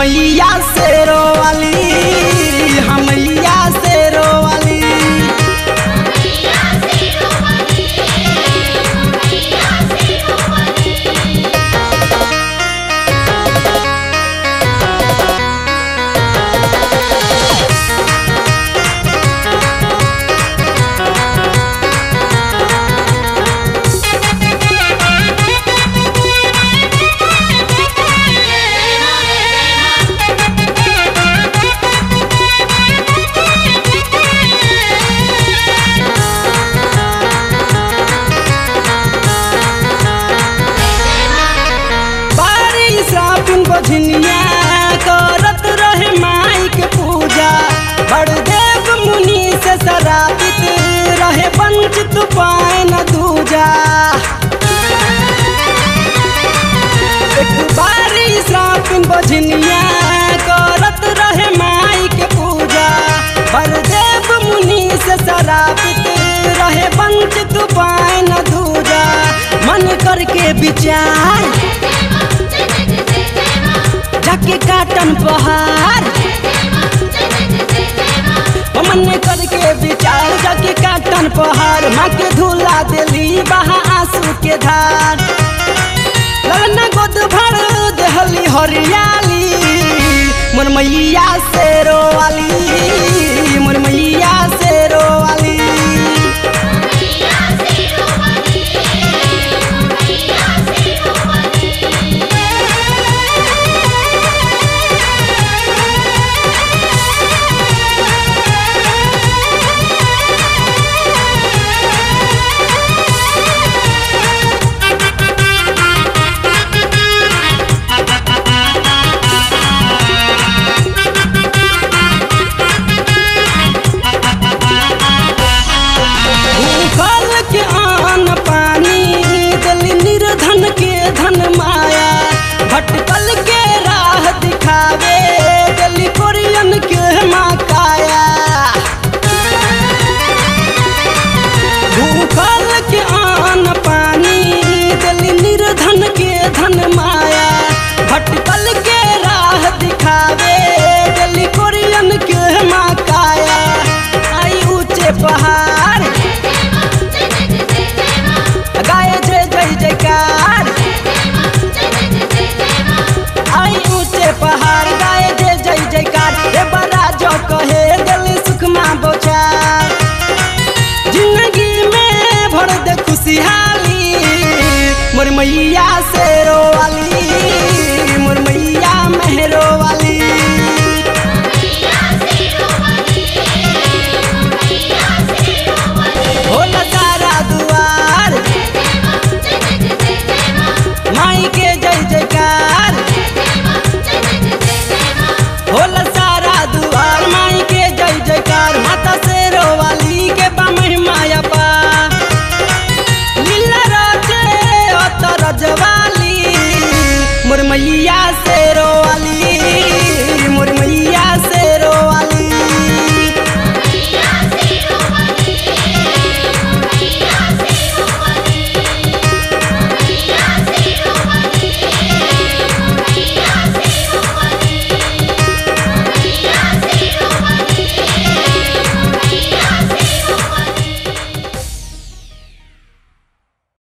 मैया से रोवाली हम मैया से रोवाली बारी साबुन बझनिया करत रहे माई के पूजा बड़देव मुनि से शराबित रहे वंचित पाए न दूजा एक बारी साबुन बझनिया करत रहे माई के पूजा बड़देव मुनि से शराबित रहे वंचित पाए न दूजा मन करके विचार जाके काटन पहाड़ मन करके विचार जाके काटन पहाड़ माँ के धूला दिली बहा आंसू के धार लगना गोद भर देहली हरियाली मन मैया से रोवाली मन मैया से रोवाली भूखल के अन्न पानी दिल निर्धन के धन माया भटकल के राह दिखावे दिल कोरियन के माकाया भूखल के अन्न पानी दिल निर्धन के धन माया भटकल के राह दिखावे दिल कोरियन के माकाया आई ऊंचे पहाड़ गाय जय जय जयकार आई ऊंचे पहाड़ गाय जय जय जयकार हे बड़ा जो कहे दिल सुखमा बोचार जिंदगी में भर दे खुशहाली मोर मैया से